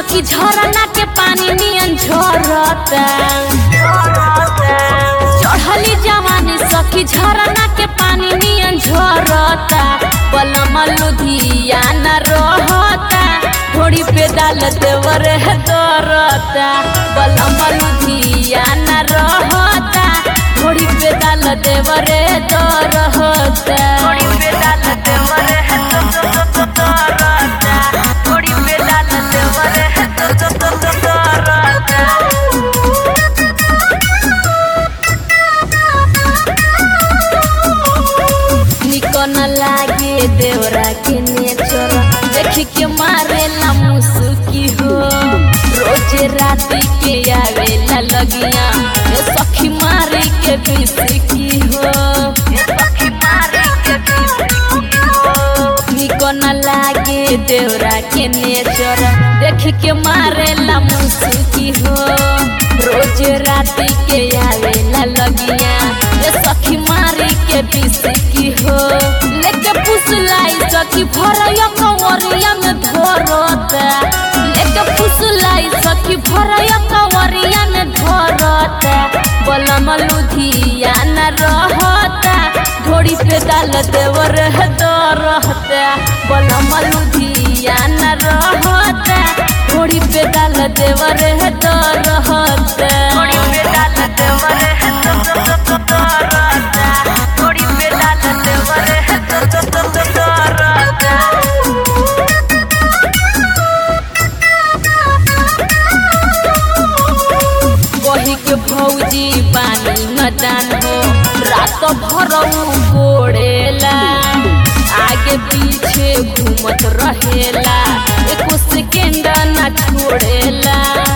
सखी झरना के पानी नियन झरता चढ़ली जवानी सखी झरना के पानी नियन झरता बलम लुधियाना रहता घोड़ी पे डाल देवर है दरता बलम लुधियाना रहता घोड़ी पे डाल देवर है दरता घोड़ी पे डाल देवर है दरता घोड़ी पे डाल देवर है दरता निको न लागे देवरा के नेचर देख के मारेला मुसुकी हो रोज राती के आवेला लगिया ए सखी मारे के बिसकी हो ए सखी मारे के बिसकी हो निको न लागे देवरा के नेचर देख के मारेला मुसुकी हो रोज राती के आवेला लगिया ए सखी मारे के बिसकी हो लेके पुसलाई सखी भरया कंवरिया में धरता लेके पुसलाई सखी भरया कंवरिया में धरता बलम लुधियाना रहता घोड़ी पे डाल देवर है दरहता बलम लुधियाना रहता घोड़ी पे डाल देवर है दरहता घोड़ी पे डाल देवर है दरहता घोड़ी पे डाल देवर है दरहता वही के भौजी पानी मदान हो रात भर कोड़ेला आगे पीछे घूमत रहेला एको सेकेंड ना छोड़ेला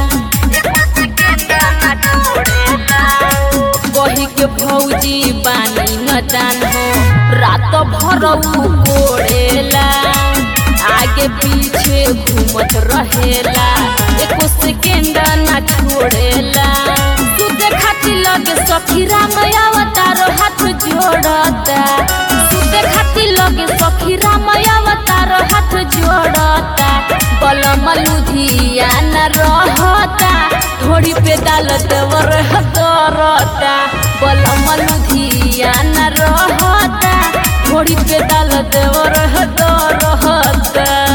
वही के भौजी पानी मदान हो रात भर कोड़ेला आगे पीछे घूमत रहेला एको सेकेंड ना छोड़ेला सुते खातिर लगे सखी राम अवतार हाथ जोड़ता सुते खातिर लगे सखी राम अवतार हाथ जोड़ता बलम लुधियाना रहता घोड़ी पे डाल देवर दरता बलम लुधियाना रहता घोड़ी पे डाल देवर दरता